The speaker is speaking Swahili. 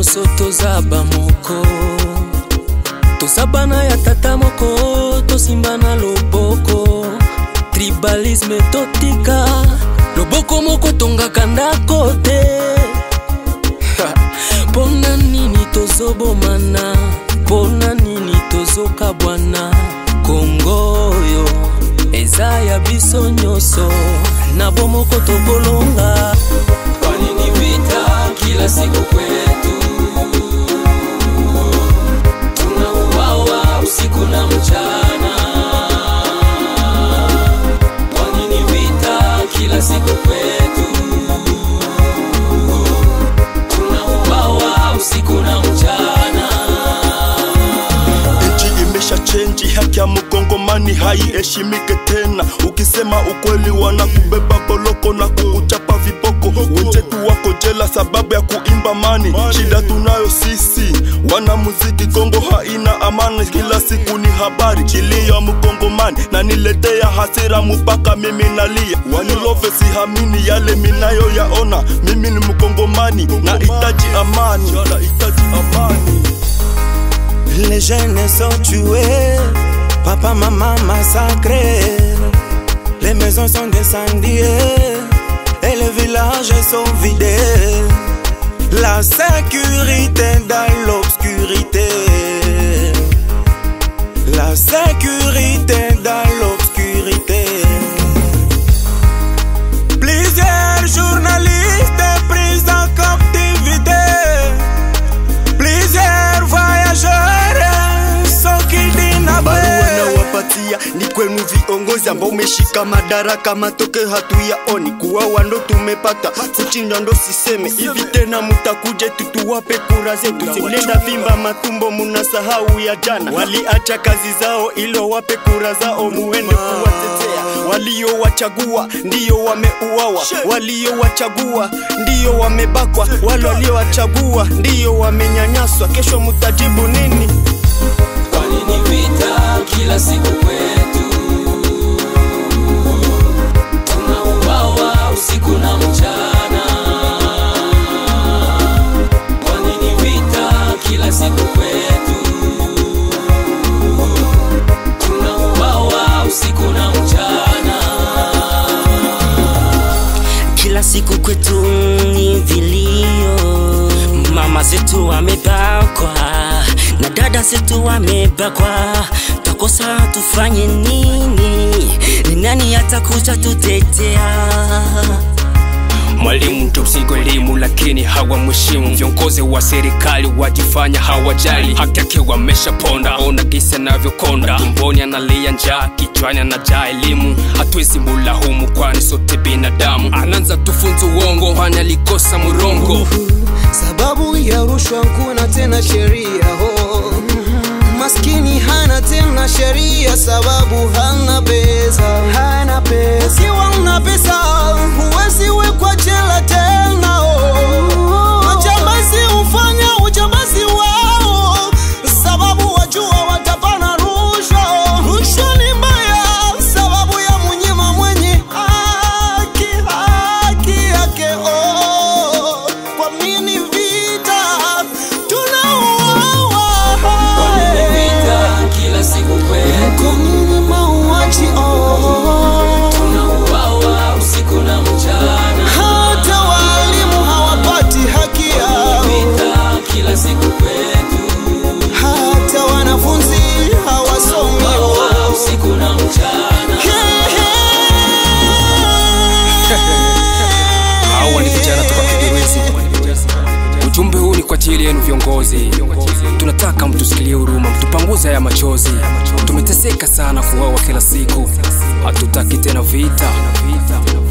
nyonso toza bamoko toza bana ya tata moko tosimba na loboko tribalisme totika loboko moko tongaka ndako te mpona nini tozobomana mpona nini tozokabwana kongo oyo eza ya biso nyonso na bomoko tokolonga kwa nini vita kila siku kwetu tunauawa usiku na mchana kwa nini vita kila siku kwetu tunauawa usiku na mchana nchi imesha chenji, haki ya mkongomani haiheshimike tena. Ukisema ukweli wanakubeba boloko na kukuchapa viboko. Wenzetu wako jela sababu ya kuimba mani. Shida tunayo sisi wana muziki, Kongo haina amani, kila siku ni habari kilio ya mkongomani na niletea hasira mpaka mimi nalia. Wanilove sihamini yale minayo yaona, mimi ni mkongomani na itaji amani, nahitaji amani. Les jeunes sont tués, papa, maman massacrés, les maisons sont incendiées et les villages sont vidés. La sécurité dans l'obscurité, la sécurité dans l'obscurité. Plusieurs journalistes pris en captivité. Plusieurs voyageurs sont kidnappés. wanawapatia ni kwenu viongozi ambao umeshika madaraka, matokeo hatuyaoni. Kuwawa ndo tumepata, kuchinjwa ndo siseme. Hivi tena mutakuje tutuwape kura zetu? Simnenda vimba matumbo, munasahau ya jana. Waliacha kazi zao ili wape kura zao, muende kuwatetea. Waliowachagua ndiyo wameuawa, waliowachagua ndiyo wamebakwa, wale waliowachagua ndiyo wamenyanyaswa. Kesho mutajibu nini? Kwa nini vita kila siku kwetu? Tunauawa usiku na mchana. Kwa nini vita kila siku kwetu? Tunauawa usiku na mchana. kila siku kwetu ni vilio, mama zetu wamebakwa na dada zetu wamebakwa, takosa tufanye nini? Ni nani atakuja tutetea? Mwalimu ndio msingi wa elimu, lakini hawamheshimu. Viongozi wa serikali wajifanya hawajali, haki yake wameshaponda. Ona gisi anavyokonda, tumboni analia njaa, kichwani anajaa elimu. Hatuwezi mulaumu, kwani sote binadamu. Anaanza tufunza uongo, kwani alikosa murongo. sababu ya rushwa kuna tena sheria ho maskini hana tena sheria sababu hana pesa hana pesa ukiwa una pesa huwezi wekwa jela tena oh. majambazi hufanya ujambazi wao sababu wajua watapana rushwa rushwa ni mbaya sababu ya munyima mwenye haki haki yake oh. kwa nini vita tunauawa Kwa nini vita kila siku kwetu? kwa nini mauaji oh. Tunauawa usiku na mchana. hata walimu hawapati haki yao Vita kila siku kwetu. hata wanafunzi hawasomi Tunauawa usiku na mchana. Hawa ni vijana toka Kigirizi. Ujumbe huu ni kwa ajili yenu viongozi, tunataka mtusikilie huruma, mtupanguze haya machozi. Tumeteseka sana kuwawa kila siku, hatutaki tena vita.